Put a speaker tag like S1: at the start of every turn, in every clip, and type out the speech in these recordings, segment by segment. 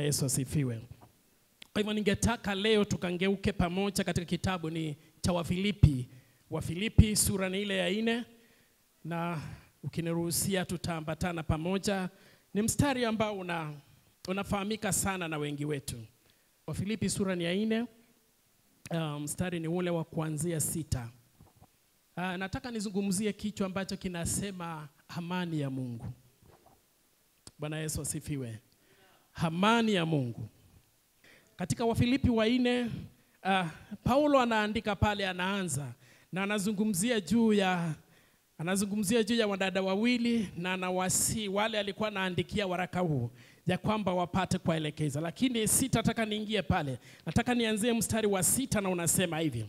S1: Yesu asifiwe. Kwa hivyo ningetaka leo tukangeuke pamoja katika kitabu ni cha Wafilipi. Wafilipi sura ni ile ya nne, na ukiniruhusia tutaambatana pamoja. Ni mstari ambao una, unafahamika sana na wengi wetu. Wafilipi sura ni ya nne, uh, mstari ni ule wa kuanzia sita. Uh, nataka nizungumzie kichwa ambacho kinasema amani ya Mungu. Bwana Yesu asifiwe. Amani ya Mungu. Katika Wafilipi wa nne uh, Paulo anaandika pale, anaanza na anazungumzia juu ya anazungumzia juu ya wadada wawili na anawasi wale alikuwa anaandikia waraka huu ya kwamba wapate kuwaelekeza, lakini sitataka niingie pale, nataka nianzie mstari wa sita na unasema hivi: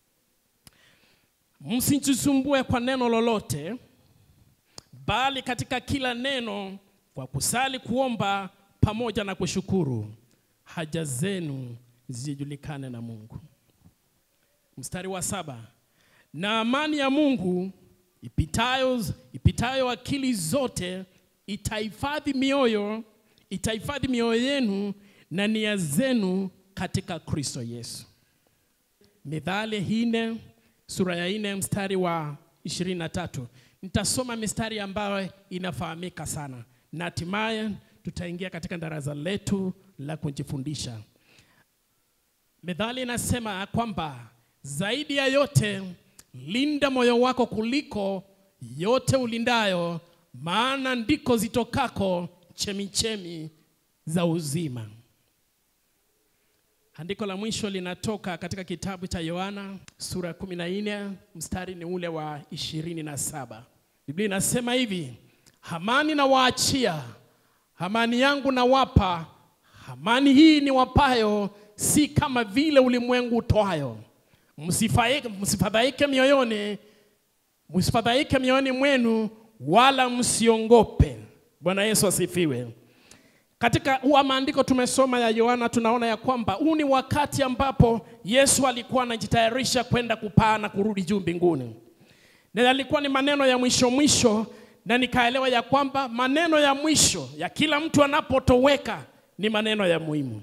S1: msijisumbue kwa neno lolote, bali katika kila neno kwa kusali, kuomba pamoja na kushukuru haja zenu zijulikane na Mungu. Mstari wa saba, na amani ya Mungu ipitayo, ipitayo akili zote itahifadhi mioyo itahifadhi mioyo yenu na nia zenu katika Kristo Yesu. Mithali hine sura ya nne mstari wa ishirini na tatu. Nitasoma mistari ambayo inafahamika sana na hatimaye tutaingia katika darasa letu la kujifundisha. Methali inasema kwamba zaidi ya yote linda moyo wako kuliko yote ulindayo, maana ndiko zitokako chemichemi za uzima. Andiko la mwisho linatoka katika kitabu cha Yohana sura ya 14 mstari ni ule wa ishirini na saba. Biblia inasema hivi, amani na waachia amani yangu nawapa, amani hii ni wapayo, si kama vile ulimwengu utoayo. Msifadhaike, msifadhaike mioyoni, msifadhaike mioyoni mwenu, wala msiongope. Bwana Yesu asifiwe. Katika huu maandiko tumesoma ya Yohana, tunaona ya kwamba huu ni wakati ambapo Yesu alikuwa anajitayarisha kwenda kupaa na kurudi juu mbinguni, na yalikuwa ni maneno ya mwisho mwisho na nikaelewa ya kwamba maneno ya mwisho ya kila mtu anapotoweka ni maneno ya muhimu.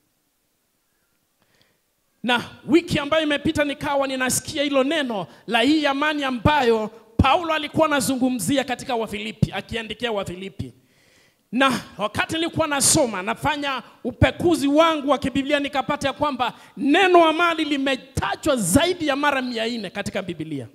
S1: Na wiki ambayo imepita nikawa ninasikia hilo neno la hii amani ambayo Paulo alikuwa anazungumzia katika Wafilipi, akiandikia Wafilipi. Na wakati nilikuwa nasoma nafanya upekuzi wangu wa kibiblia nikapata ya kwamba neno amani limetajwa zaidi ya mara mia nne katika Biblia.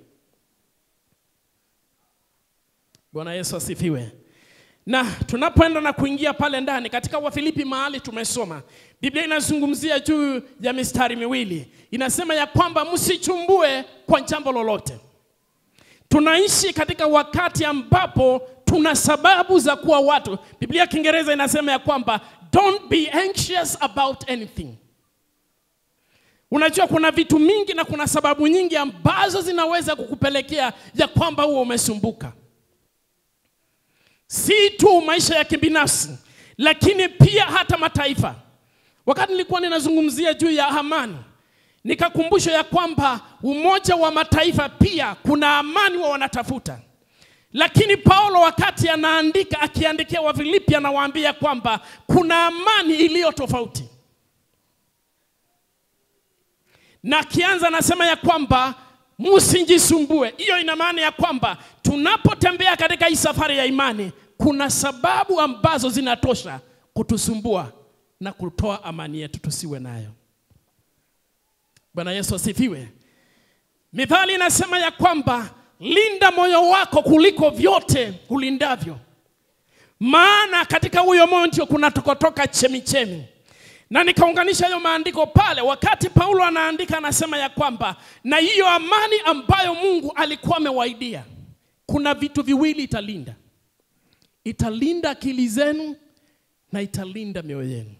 S1: Bwana Yesu asifiwe. Na tunapoenda na kuingia pale ndani katika Wafilipi mahali tumesoma, Biblia inazungumzia juu ya mistari miwili, inasema ya kwamba msichumbue kwa jambo lolote. Tunaishi katika wakati ambapo tuna sababu za kuwa watu. Biblia ya Kiingereza inasema ya kwamba don't be anxious about anything. Unajua kuna vitu mingi na kuna sababu nyingi ambazo zinaweza kukupelekea ya kwamba huo umesumbuka si tu maisha ya kibinafsi, lakini pia hata mataifa. Wakati nilikuwa ninazungumzia juu ya amani, nikakumbusha ya kwamba Umoja wa Mataifa pia kuna amani wa wanatafuta, lakini Paulo wakati anaandika, akiandikia Wafilipi, anawaambia kwamba kuna amani iliyo tofauti, na akianza anasema ya kwamba msijisumbue. Hiyo ina maana ya kwamba tunapotembea katika hii safari ya imani, kuna sababu ambazo zinatosha kutusumbua na kutoa amani yetu tusiwe nayo. Bwana Yesu asifiwe. Mithali inasema ya kwamba linda moyo wako kuliko vyote ulindavyo, maana katika huyo moyo ndio kunatokotoka chemichemi na nikaunganisha hiyo maandiko pale. Wakati Paulo anaandika, anasema ya kwamba na hiyo amani ambayo Mungu alikuwa amewaidia, kuna vitu viwili italinda, italinda akili zenu na italinda mioyo yenu.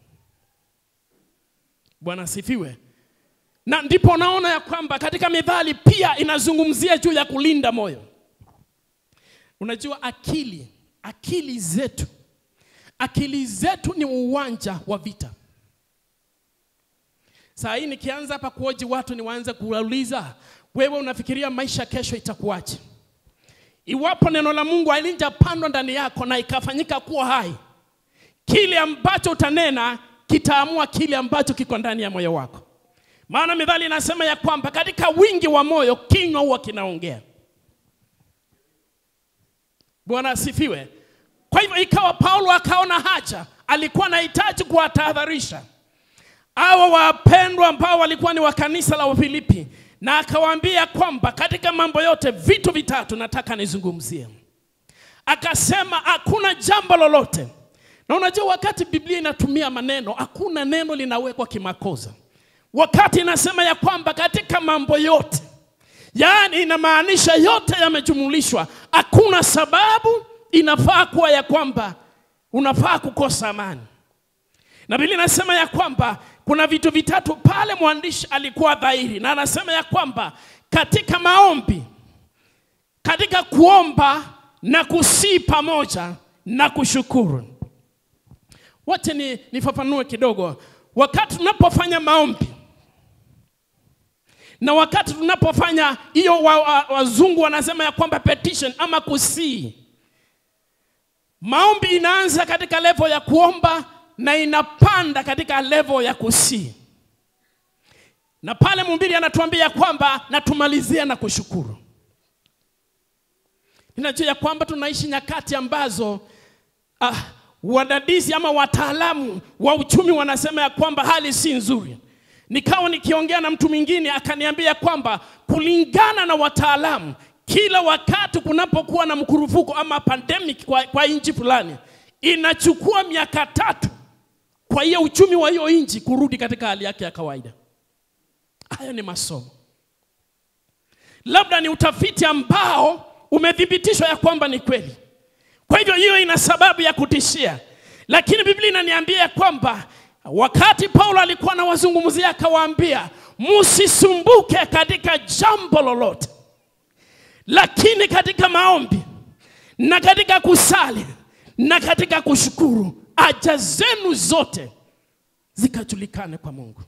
S1: Bwana asifiwe. Na ndipo naona ya kwamba katika Mithali pia inazungumzia juu ya kulinda moyo. Unajua akili, akili zetu, akili zetu ni uwanja wa vita. Saa hii nikianza hapa kuoji watu niwaanze kuwauliza, wewe unafikiria maisha kesho itakuwaje? Iwapo neno la Mungu halijapandwa ndani yako na ikafanyika kuwa hai, kile ambacho utanena kitaamua kile ambacho kiko ndani ya moyo wako. Maana methali inasema ya kwamba katika wingi wa moyo kinywa huwa kinaongea. Bwana asifiwe. Kwa hivyo ikawa Paulo akaona haja, alikuwa anahitaji kuwatahadharisha hawa wapendwa ambao walikuwa ni wa kanisa la Wafilipi, na akawaambia kwamba katika mambo yote vitu vitatu nataka nizungumzie. Akasema hakuna jambo lolote, na unajua wakati Biblia inatumia maneno, hakuna neno linawekwa kimakosa. Wakati inasema ya kwamba katika mambo yote, yaani inamaanisha yote yamejumulishwa, hakuna sababu inafaa kuwa ya kwamba unafaa kukosa amani. Na Biblia inasema ya kwamba kuna vitu vitatu pale mwandishi alikuwa dhahiri, na anasema ya kwamba katika maombi, katika kuomba na kusii pamoja na kushukuru. Wacha ni nifafanue kidogo. Wakati tunapofanya maombi na wakati tunapofanya hiyo, wa, wa, wazungu wanasema ya kwamba petition ama kusii, maombi inaanza katika level ya kuomba na inapanda katika level ya kusii, na pale mhubiri anatuambia kwamba natumalizia na kushukuru. Ninajua ya kwamba tunaishi nyakati ambazo ah, wadadisi ama wataalamu wa uchumi wanasema ya kwamba hali si nzuri. Nikawa nikiongea na mtu mwingine akaniambia kwamba kulingana na wataalamu, kila wakati kunapokuwa na mkurufuko ama pandemic kwa, kwa nchi fulani inachukua miaka tatu kwa hiyo uchumi wa hiyo nchi kurudi katika hali yake ya kawaida. Hayo ni masomo, labda ni utafiti ambao umethibitishwa ya kwamba ni kweli. Kwa hivyo hiyo ina sababu ya kutishia, lakini Biblia inaniambia ya kwamba wakati Paulo alikuwa anawazungumzia akawaambia, msisumbuke katika jambo lolote, lakini katika maombi na katika kusali na katika kushukuru haja zenu zote zikajulikane kwa Mungu.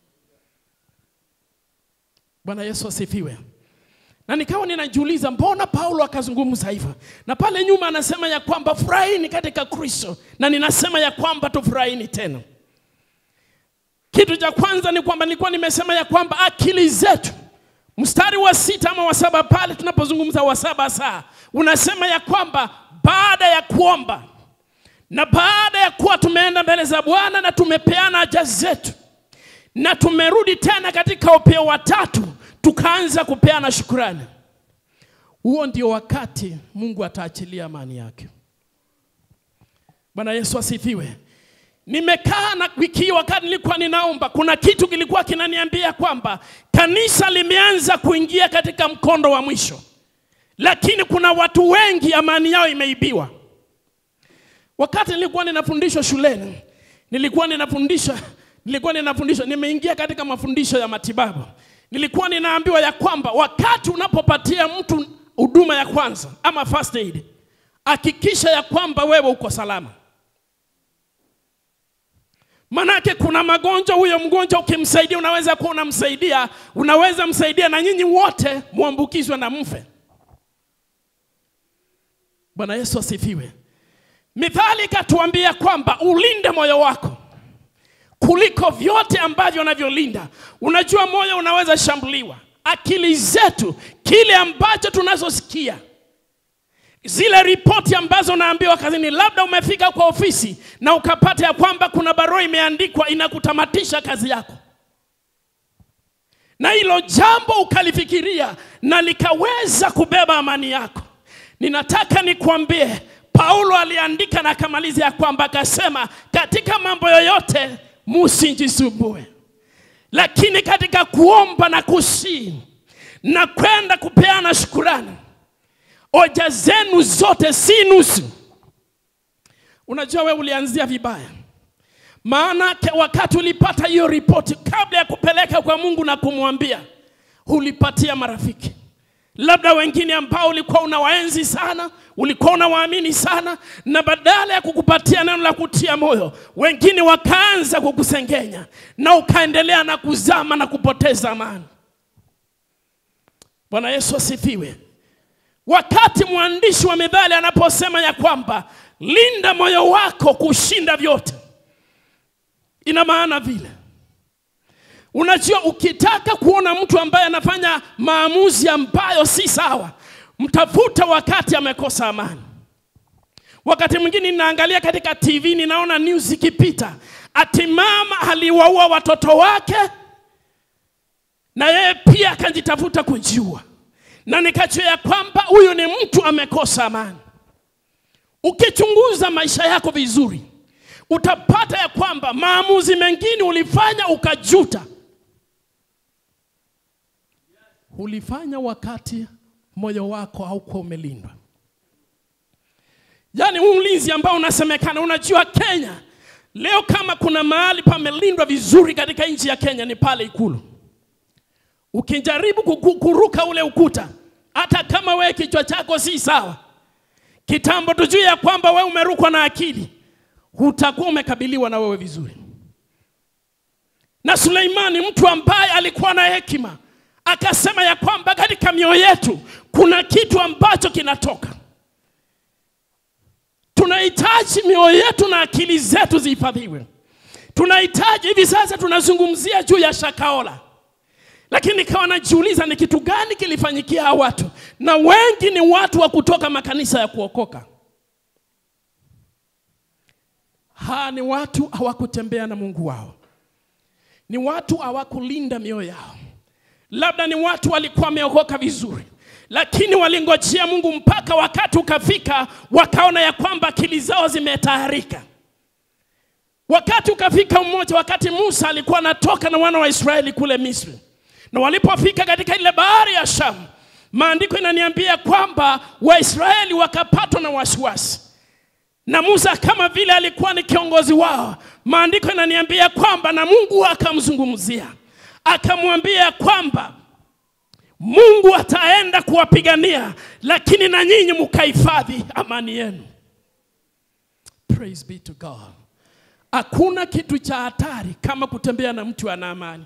S1: Bwana Yesu asifiwe. Na nikawa ninajiuliza mbona Paulo akazungumza hivyo, na pale nyuma anasema ya kwamba furahini katika Kristo, na ninasema ya kwamba tufurahini tena. Kitu cha kwanza ni kwamba nilikuwa nimesema ya kwamba akili zetu, mstari wa sita ama wa saba pale tunapozungumza wa saba saa unasema ya kwamba baada ya kuomba na baada ya kuwa tumeenda mbele za Bwana na tumepeana haja zetu na tumerudi tena katika upeo wa tatu, tukaanza kupeana shukurani, huo ndio wakati Mungu ataachilia amani yake. Bwana Yesu asifiwe. Nimekaa na wiki hii, wakati nilikuwa ninaomba, kuna kitu kilikuwa kinaniambia kwamba kanisa limeanza kuingia katika mkondo wa mwisho, lakini kuna watu wengi amani yao imeibiwa. Wakati nilikuwa ninafundishwa shuleni, nilikuwa ninafundisha nilikuwa ninafundishwa, nimeingia katika mafundisho ya matibabu. Nilikuwa ninaambiwa ya kwamba wakati unapopatia mtu huduma ya kwanza ama first aid, hakikisha ya kwamba wewe uko salama. Manake kuna magonjwa, huyo mgonjwa ukimsaidia, unaweza kuwa unamsaidia, unaweza msaidia na nyinyi wote muambukizwe na mfe. Bwana Yesu asifiwe. Mithali ikatuambia kwamba ulinde moyo wako kuliko vyote ambavyo unavyolinda. Unajua moyo unaweza shambuliwa, akili zetu, kile ambacho tunazosikia, zile ripoti ambazo unaambiwa kazini, labda umefika kwa ofisi na ukapata ya kwamba kuna barua imeandikwa inakutamatisha kazi yako, na hilo jambo ukalifikiria na likaweza kubeba amani yako. Ninataka nikwambie, Paulo aliandika na akamaliza ya kwamba akasema, katika mambo yoyote musijisumbue, lakini katika kuomba na kusii na kwenda kupeana shukurani, hoja zenu zote si nusu. Unajua wewe ulianzia vibaya, maana wakati ulipata hiyo ripoti, kabla ya kupeleka kwa Mungu na kumwambia, ulipatia marafiki labda wengine ambao ulikuwa unawaenzi sana, ulikuwa unawaamini sana, na badala ya kukupatia neno la kutia moyo, wengine wakaanza kukusengenya na ukaendelea na kuzama na kupoteza amani. Bwana Yesu asifiwe. Wakati mwandishi wa Mithali anaposema ya kwamba linda moyo wako kushinda vyote, ina maana vile. Unajua, ukitaka kuona mtu ambaye anafanya maamuzi ambayo si sawa, mtafuta wakati amekosa amani. Wakati mwingine ninaangalia katika TV, ninaona news ikipita, ati mama aliwaua watoto wake na yeye pia akajitafuta kujiua, na nikajua ya kwamba huyu ni mtu amekosa amani. Ukichunguza maisha yako vizuri, utapata ya kwamba maamuzi mengine ulifanya ukajuta, ulifanya wakati moyo wako haukuwa umelindwa. Yaani huu ulinzi ambao unasemekana, unajua Kenya leo, kama kuna mahali pamelindwa vizuri katika nchi ya Kenya ni pale Ikulu. Ukijaribu kuku- kuruka ule ukuta, hata kama wewe kichwa chako si sawa, kitambo tujue ya kwamba wewe umerukwa na akili, utakuwa umekabiliwa na wewe vizuri. Na Suleimani mtu ambaye alikuwa na hekima akasema ya kwamba katika mioyo yetu kuna kitu ambacho kinatoka. Tunahitaji mioyo yetu na akili zetu zihifadhiwe. Tunahitaji hivi sasa, tunazungumzia juu ya Shakaola, lakini nikawa najiuliza ni kitu gani kilifanyikia hawa watu, na wengi ni watu wa kutoka makanisa ya kuokoka. Ha, ni watu hawakutembea na Mungu wao, ni watu hawakulinda mioyo yao. Labda ni watu walikuwa wameokoka vizuri, lakini walingojea Mungu mpaka wakati ukafika, wakaona ya kwamba akili zao zimetayarika. Wakati ukafika mmoja, wakati Musa alikuwa anatoka na wana wa Israeli kule Misri, na walipofika katika ile bahari ya Shamu, maandiko inaniambia kwamba Waisraeli wakapatwa na wasiwasi na Musa kama vile alikuwa ni kiongozi wao, maandiko inaniambia kwamba na Mungu akamzungumzia akamwambia kwamba Mungu ataenda kuwapigania, lakini na nyinyi mkahifadhi amani yenu. Praise be to God. Hakuna kitu cha hatari kama kutembea na mtu ana amani.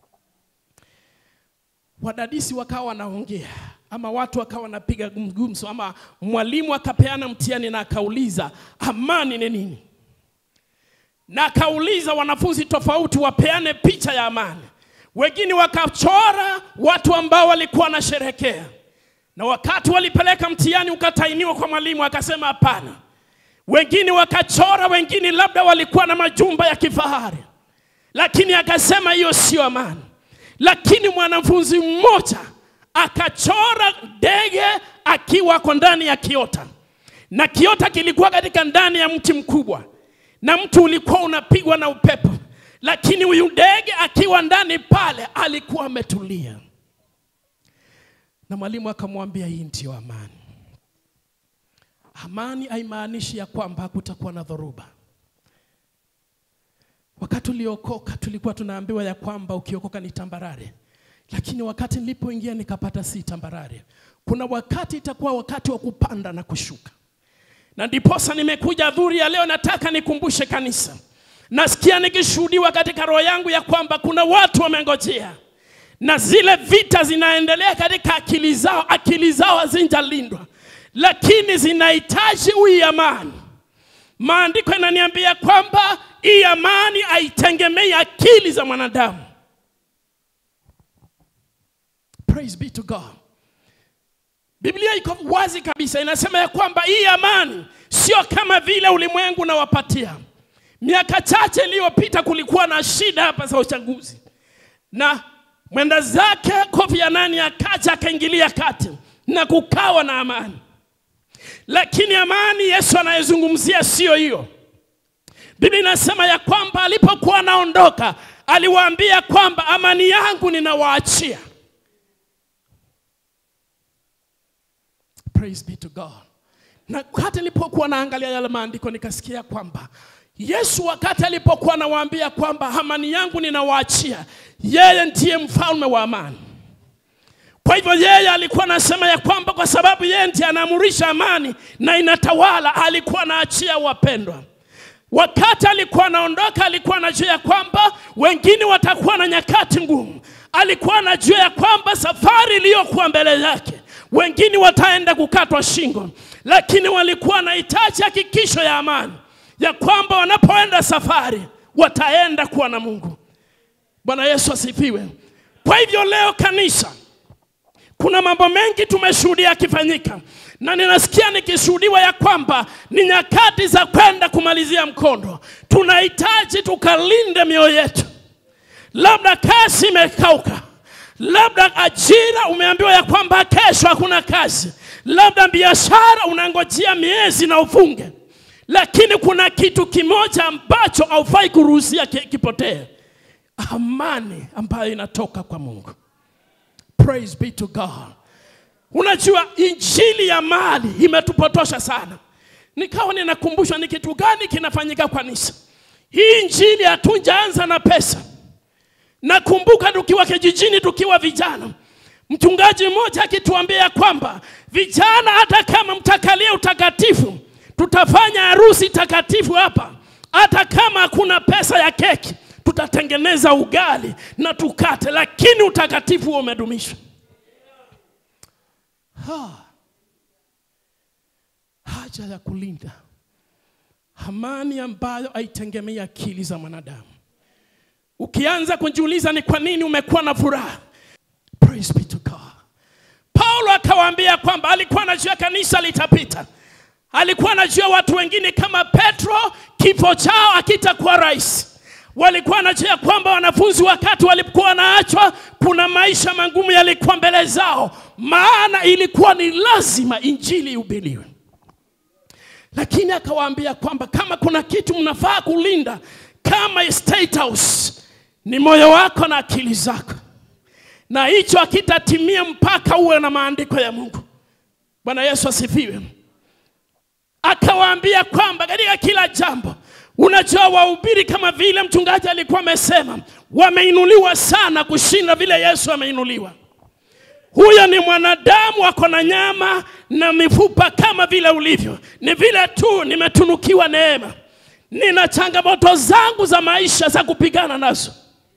S1: Wadadisi wakawa wanaongea ama watu wakawa wanapiga gumgumso ama mwalimu akapeana mtihani na akauliza amani ni nini, na akauliza wanafunzi tofauti wapeane picha ya amani. Wengine wakachora watu ambao walikuwa wanasherehekea, na wakati walipeleka mtihani ukatainiwa kwa mwalimu akasema hapana. Wengine wakachora, wengine labda walikuwa na majumba ya kifahari, lakini akasema hiyo sio amani. Lakini mwanafunzi mmoja akachora ndege akiwa ako ndani ya kiota, na kiota kilikuwa katika ndani ya mti mkubwa, na mti ulikuwa unapigwa na upepo, lakini huyu ndege akiwa ndani pale alikuwa ametulia. Na mwalimu akamwambia, hii ndiyo amani. Amani haimaanishi ya kwamba hakutakuwa na dhoruba. Wakati uliokoka tulikuwa tunaambiwa ya kwamba ukiokoka ni tambarare, lakini wakati nilipoingia nikapata si tambarare. Kuna wakati itakuwa wakati wa kupanda na kushuka, na ndiposa nimekuja adhuhuri ya leo. Nataka nikumbushe kanisa, nasikia nikishuhudiwa katika roho yangu ya kwamba kuna watu wamengojea na zile vita zinaendelea katika akili zao, akili zao hazijalindwa, lakini zinahitaji hii amani. Maandiko inaniambia kwamba hii amani haitegemei akili za mwanadamu. Praise be to God. Biblia iko wazi kabisa, inasema ya kwamba hii amani sio kama vile ulimwengu unawapatia. Miaka chache iliyopita kulikuwa na shida hapa za uchaguzi, na mwenda zake Kofi Annan akaja akaingilia kati na kukawa na amani, lakini amani Yesu anayezungumzia sio hiyo. Biblia inasema ya kwamba alipokuwa anaondoka aliwaambia kwamba amani yangu ninawaachia. Praise be to God. Na wakati nilipokuwa naangalia yale maandiko nikasikia kwamba Yesu wakati alipokuwa anawaambia kwamba amani yangu ninawaachia, yeye ndiye mfalme wa amani. Kwa hivyo yeye alikuwa anasema ya kwamba kwa sababu yeye ndiye anaamurisha amani na inatawala, alikuwa anaachia wapendwa. Wakati alikuwa anaondoka, alikuwa anajua ya kwamba wengine watakuwa na nyakati ngumu. Alikuwa anajua ya kwamba safari iliyokuwa mbele yake wengine wataenda kukatwa shingo, lakini walikuwa wanahitaji hakikisho ya amani ya kwamba wanapoenda safari wataenda kuwa na Mungu. Bwana Yesu asifiwe. Kwa hivyo leo kanisa, kuna mambo mengi tumeshuhudia yakifanyika, na ninasikia nikishuhudiwa ya kwamba ni nyakati za kwenda kumalizia mkondo. Tunahitaji tukalinde mioyo yetu. Labda kazi imekauka, labda ajira umeambiwa ya kwamba kesho hakuna kazi, labda biashara unangojea miezi na ufunge, lakini kuna kitu kimoja ambacho haufai kuruhusia ki- kipotee, amani ambayo inatoka kwa Mungu. Praise be to God. Unajua injili ya mali imetupotosha sana. Nikawa ninakumbushwa ni kitu gani kinafanyika kwa kanisa. Hii injili hatujaanza na pesa. Nakumbuka tukiwa kijijini, tukiwa vijana, mchungaji mmoja akituambia kwamba vijana, hata kama mtakalia utakatifu, tutafanya harusi takatifu hapa, hata kama hakuna pesa ya keki, tutatengeneza ugali na tukate, lakini utakatifu huo umedumishwa. Ha. Haja ya kulinda amani ambayo haitegemei akili za mwanadamu. Ukianza kujiuliza ni kwa nini umekuwa na furaha, praise be to God. Paulo akawaambia kwamba alikuwa anajua kanisa litapita, alikuwa anajua watu wengine kama Petro kifo chao akitakuwa rahisi. Walikuwa anajua kwamba wanafunzi wakati walikuwa wanaachwa, kuna maisha magumu yalikuwa mbele zao, maana ilikuwa ni lazima injili ihubiriwe lakini akawaambia kwamba kama kuna kitu mnafaa kulinda kama state house ni moyo wako na akili zako, na hicho hakitatimia mpaka uwe na maandiko ya Mungu. Bwana Yesu asifiwe. Akawaambia kwamba katika kila jambo, unajua wahubiri kama vile mchungaji alikuwa amesema, wameinuliwa sana kushinda vile Yesu ameinuliwa. Huyo ni mwanadamu ako na nyama na mifupa kama vile ulivyo. Ni vile tu nimetunukiwa neema, nina changamoto zangu za maisha za kupigana nazo.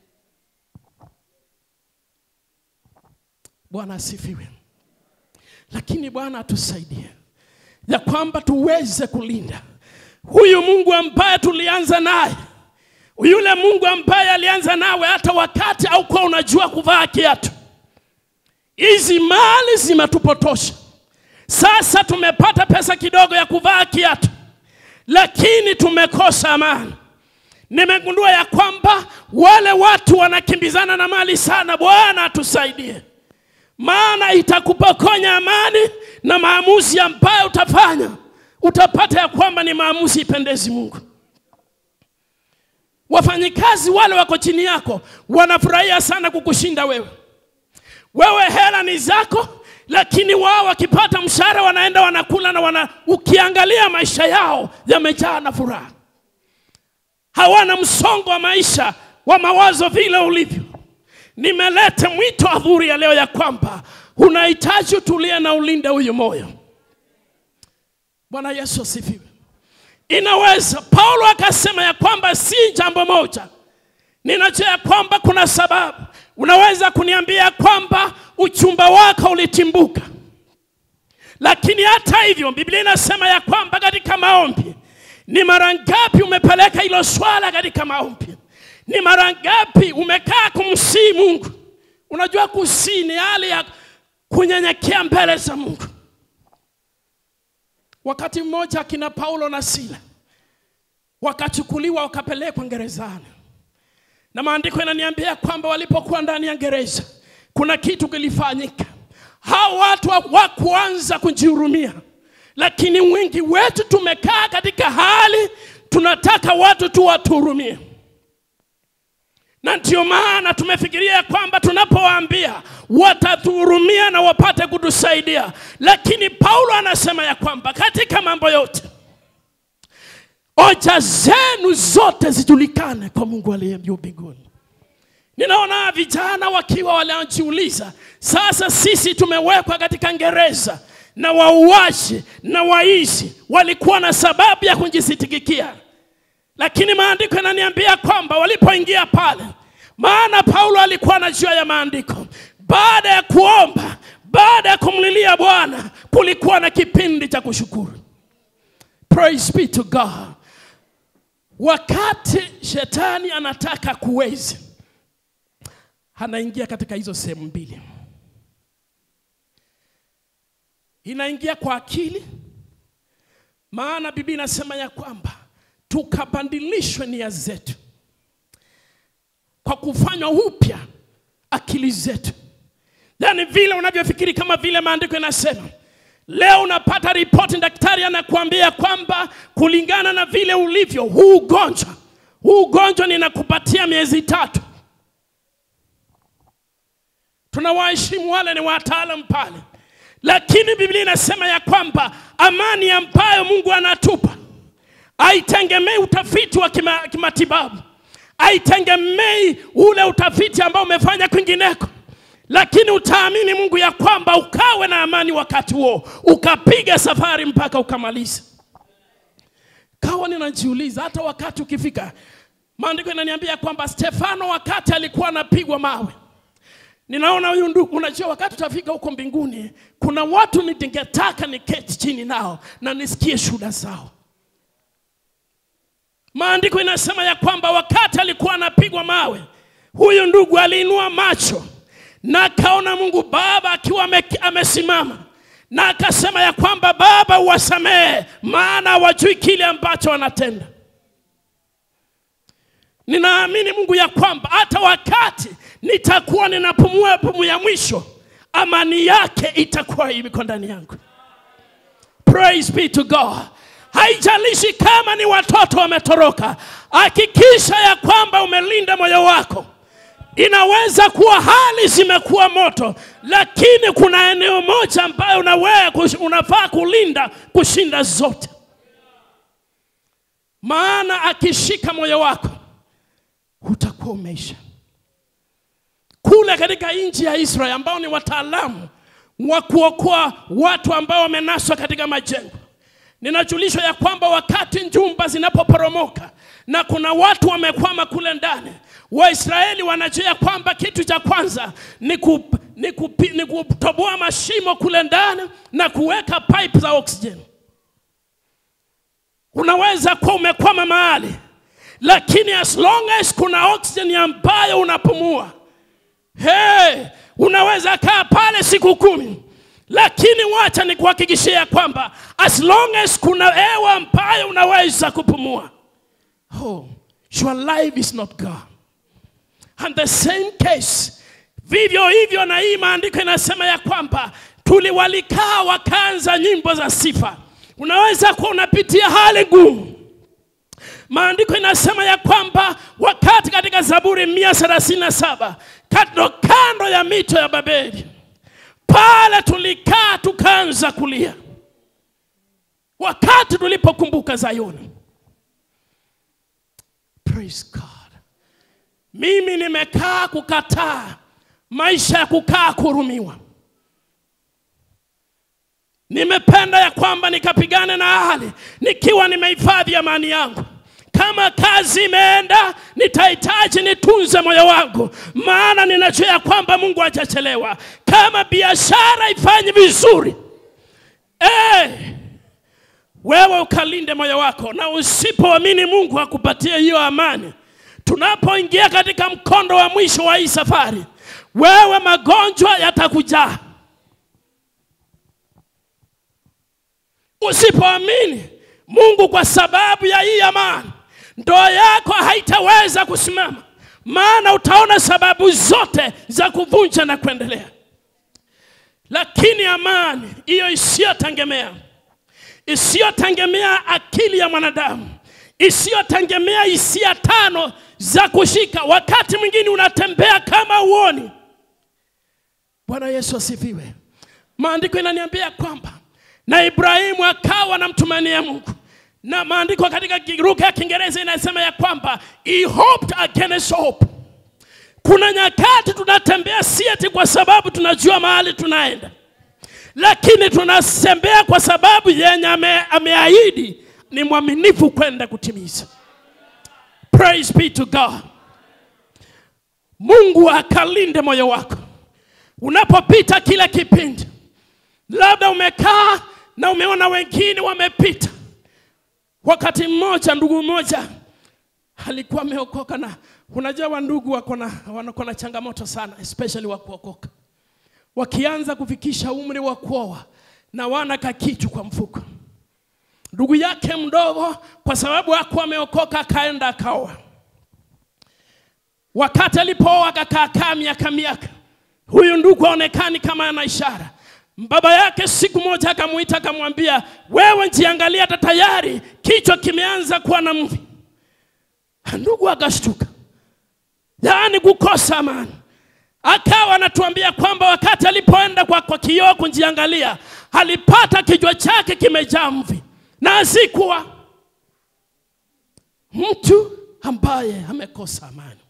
S1: Bwana asifiwe. Lakini Bwana atusaidie ya kwamba tuweze kulinda huyu Mungu ambaye tulianza naye, yule Mungu ambaye alianza nawe hata wakati haukuwa unajua kuvaa kiatu. Hizi mali zimetupotosha. Sasa tumepata pesa kidogo ya kuvaa kiatu, lakini tumekosa amani. Nimegundua ya kwamba wale watu wanakimbizana na mali sana. Bwana atusaidie, maana itakupokonya amani na maamuzi ambayo utafanya, utapata ya kwamba ni maamuzi ipendezi Mungu. Wafanyikazi wale wako chini yako wanafurahia sana kukushinda wewe. Wewe hela ni zako, lakini wao wakipata mshahara wanaenda wanakula na wana, ukiangalia maisha yao yamejaa na furaha, hawana msongo wa maisha wa mawazo vile ulivyo. Nimeleta mwito adhuri ya leo ya kwamba unahitaji utulie na ulinde huyu moyo. Bwana Yesu asifiwe. Inaweza Paulo akasema ya kwamba si jambo moja, ninajua ya kwamba kuna sababu Unaweza kuniambia kwamba uchumba wako ulitimbuka, lakini hata hivyo Biblia inasema ya kwamba katika maombi, ni mara ngapi umepeleka hilo swala katika maombi? Ni mara ngapi umekaa kumsii Mungu? Unajua kusii ni hali ya kunyenyekea mbele za Mungu. Wakati mmoja akina Paulo na Sila wakachukuliwa wakapelekwa gerezani na maandiko yananiambia kwamba walipokuwa ndani ya gereza kuna kitu kilifanyika. Hao watu hawakuanza kujihurumia, lakini wengi wetu tumekaa katika hali tunataka watu tu watuhurumie, na ndio maana tumefikiria kwamba tunapowaambia watatuhurumia na wapate kutusaidia, lakini Paulo anasema ya kwamba katika mambo yote hoja zenu zote zijulikane kwa Mungu aliye juu mbinguni. Ninaona vijana wakiwa wanajiuliza, sasa sisi tumewekwa katika gereza na wauaji na waizi walikuwa na sababu ya kujisitikikia, lakini maandiko yananiambia kwamba walipoingia pale, maana Paulo alikuwa anajua ya maandiko, baada ya kuomba, baada ya kumlilia Bwana, kulikuwa na kipindi cha kushukuru. Praise be to God. wakati shetani anataka kuwezi, anaingia katika hizo sehemu mbili, inaingia kwa akili, maana Biblia inasema ya kwamba tukabadilishwe nia zetu kwa kufanywa upya akili zetu, yaani vile unavyofikiri, kama vile maandiko yanasema. Leo unapata ripoti, daktari anakuambia kwamba kulingana na vile ulivyo, huu ugonjwa huu ugonjwa ninakupatia miezi tatu. Tunawaheshimu wale ni wataalamu pale, lakini Biblia inasema ya kwamba amani ambayo Mungu anatupa haitegemei utafiti wa kima, kimatibabu, haitegemei ule utafiti ambao umefanya kwingineko, lakini utaamini Mungu ya kwamba ukawe na amani wakati huo, ukapiga safari mpaka ukamaliza. Kawa ninajiuliza hata wakati ukifika, maandiko inaniambia kwamba Stefano wakati alikuwa anapigwa mawe Ninaona huyu ndugu, unajua wakati utafika huko mbinguni, kuna watu ningetaka niketi chini nao na nisikie shuhuda zao. Maandiko inasema ya kwamba wakati alikuwa anapigwa mawe, huyu ndugu aliinua macho na akaona Mungu Baba akiwa ame, amesimama na akasema ya kwamba Baba, uwasamehe maana hawajui kile ambacho wanatenda. Ninaamini Mungu ya kwamba hata wakati nitakuwa ninapumua pumu ya mwisho, amani yake itakuwa iko ndani yangu. Praise be to God. Haijalishi kama ni watoto wametoroka, hakikisha ya kwamba umelinda moyo wako. Inaweza kuwa hali zimekuwa moto, lakini kuna eneo moja ambayo unawe, unafaa kulinda kushinda zote, maana akishika moyo wako utakuwa umeisha. Kule katika nchi ya Israeli ambao ni wataalamu wa kuokoa watu ambao wamenaswa katika majengo, ninajulishwa ya kwamba wakati njumba zinapoporomoka na kuna watu wamekwama kule ndani, Waisraeli wanajua kwamba kitu cha kwanza ni, ku, ni, kupi, ni kutoboa mashimo kule ndani na kuweka pipe za oxygen. Unaweza kuwa umekwama mahali, lakini as long as kuna oxygen ambayo unapumua Hey, unaweza kaa pale siku kumi, lakini wacha nikuhakikishia kwamba as long as kuna hewa ambayo unaweza kupumua, oh, your life is not gone. And the same case, vivyo hivyo na hii maandiko inasema ya kwamba tuliwalikaa wakaanza nyimbo za sifa. Unaweza kuwa unapitia hali ngumu Maandiko inasema ya kwamba wakati katika Zaburi mia thelathini na saba kando kando ya mito ya Babeli pale tulikaa tukaanza kulia wakati tulipokumbuka Zayuni. Praise God. Mimi nimekaa kukataa maisha ya kukaa kuhurumiwa. Nimependa ya kwamba nikapigane na hali nikiwa nimehifadhi amani yangu. Kama kazi imeenda, nitahitaji nitunze moyo wangu, maana ninajua ya kwamba Mungu hajachelewa. Kama biashara ifanyi vizuri, hey, wewe ukalinde moyo wako, na usipoamini Mungu akupatie hiyo amani. Tunapoingia katika mkondo wa mwisho wa hii safari, wewe magonjwa yatakujaa. Usipoamini Mungu kwa sababu ya hii amani, ndoa yako haitaweza kusimama, maana utaona sababu zote za kuvunja na kuendelea. Lakini amani hiyo isiyotegemea isiyotegemea akili ya mwanadamu, isiyotegemea hisia tano za kushika, wakati mwingine unatembea kama uoni. Bwana Yesu asifiwe. Maandiko inaniambia kwamba na Ibrahimu akawa anamtumania Mungu, na maandiko katika lugha ya Kiingereza inasema ya kwamba he hoped against hope. Kuna nyakati tunatembea si eti kwa sababu tunajua mahali tunaenda, lakini tunatembea kwa sababu yenye ame, ameahidi ni mwaminifu kwenda kutimiza. Praise be to God. Mungu akalinde moyo wako unapopita kila kipindi. Labda umekaa na umeona wengine wamepita. Wakati mmoja, ndugu mmoja alikuwa ameokoka na unajua wandugu wako na wako na changamoto sana especially wa kuokoka wakianza kufikisha umri wa kuoa na wana kakitu kwa mfuko ndugu yake mdogo kwa sababu hakuwa ameokoka akaenda akaoa wakati alipooa akakaakaa miaka miaka huyu ndugu aonekani kama ana ishara baba yake siku moja akamuita akamwambia wewe njiangalia hata tayari kichwa kimeanza kuwa na mvi ndugu akashtuka yaani kukosa amani akawa anatuambia kwamba wakati alipoenda kwa, kwa kioo kujiangalia alipata kichwa chake kimejaa mvi na asikuwa mtu ambaye amekosa amani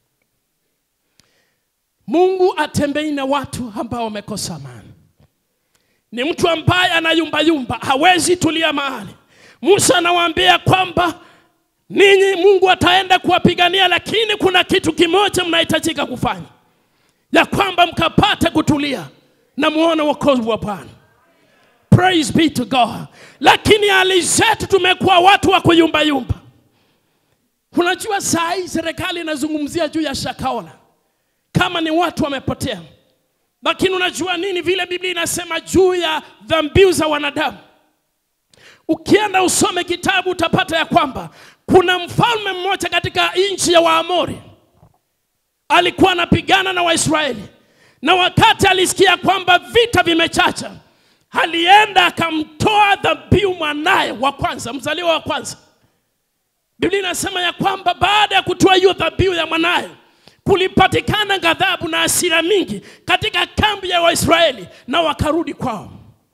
S1: mungu atembei na watu ambao wamekosa amani ni mtu ambaye anayumbayumba hawezi tulia mahali musa anawaambia kwamba ninyi mungu ataenda kuwapigania lakini kuna kitu kimoja mnahitajika kufanya ya kwamba mkapate kutulia na muone wokovu wa bwana praise be to god lakini hali zetu tumekuwa watu wa kuyumbayumba unajua saa hii serikali inazungumzia juu ya shakaola kama ni watu wamepotea lakini unajua nini vile biblia inasema juu ya dhambiu za wanadamu ukienda usome kitabu utapata ya kwamba kuna mfalme mmoja katika nchi ya waamori alikuwa anapigana na waisraeli na wakati alisikia kwamba vita vimechacha alienda akamtoa dhabihu mwanaye wa kwanza mzaliwa wa kwanza biblia inasema ya kwamba baada ya kutoa hiyo dhabihu ya mwanaye kulipatikana ghadhabu na hasira mingi katika kambi ya waisraeli na wakarudi kwao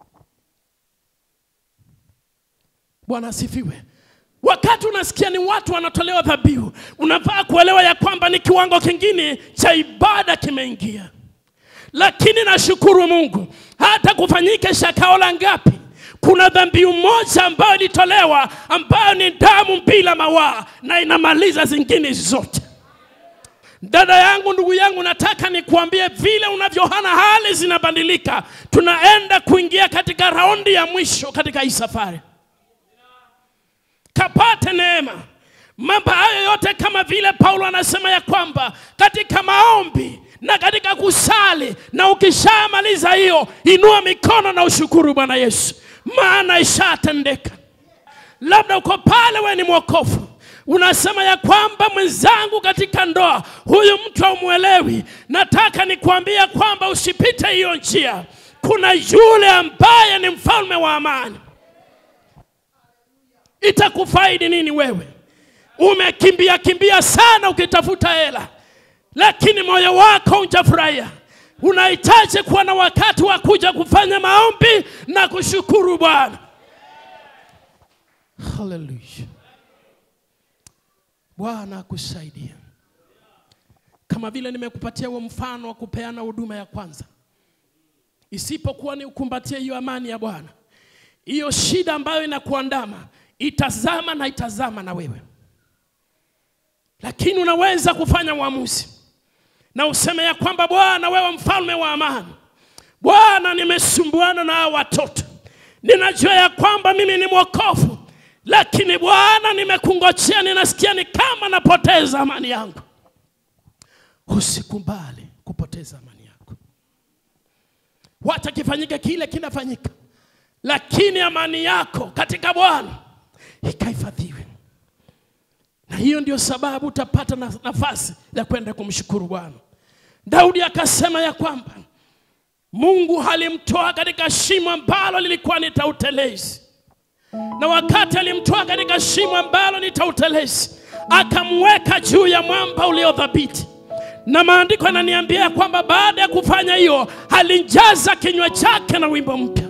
S1: bwana asifiwe wakati unasikia ni watu wanatolewa dhabihu unafaa kuelewa ya kwamba ni kiwango kingine cha ibada kimeingia lakini nashukuru mungu hata kufanyike shakaola ngapi kuna dhambiu moja ambayo ilitolewa ambayo ni damu bila mawaa na inamaliza zingine zote dada yangu ndugu yangu nataka nikuambie vile unavyohana hali zinabadilika tunaenda kuingia katika raundi ya mwisho katika hii safari kapate neema mambo hayo yote kama vile paulo anasema ya kwamba katika maombi na katika kusali na ukishamaliza hiyo inua mikono na ushukuru bwana yesu maana ishatendeka labda uko pale we ni mwokofu unasema ya kwamba mwenzangu katika ndoa huyu mtu haumwelewi nataka nikuambia kwamba usipite hiyo njia kuna yule ambaye ni mfalme wa amani itakufaidi nini wewe umekimbia kimbia sana ukitafuta hela lakini moyo wako unjafurahia unahitaji kuwa na wakati wa kuja kufanya maombi na kushukuru bwana haleluya bwana akusaidia kama vile nimekupatia huo mfano wa kupeana huduma ya kwanza isipokuwa ni ukumbatie hiyo amani ya bwana hiyo shida ambayo inakuandama itazama na itazama na wewe lakini unaweza kufanya uamuzi na useme ya kwamba bwana wewe mfalme wa amani bwana nimesumbuana na hawa watoto ninajua ya kwamba mimi ni mwokofu lakini bwana nimekungojea ninasikia ni kama napoteza amani yangu usikubali kupoteza amani yako wacha kifanyike kile kinafanyika lakini amani yako katika bwana ikahifadhiwe na hiyo ndio sababu utapata na- nafasi ya kwenda kumshukuru bwana daudi akasema ya kwamba mungu alimtoa katika shimo ambalo lilikuwa ni tautelezi na wakati alimtoa katika shimo ambalo ni tautelezi akamweka juu ya mwamba uliodhabiti na maandiko yananiambia ya kwamba baada ya kufanya hiyo alijaza kinywa chake na wimbo mpya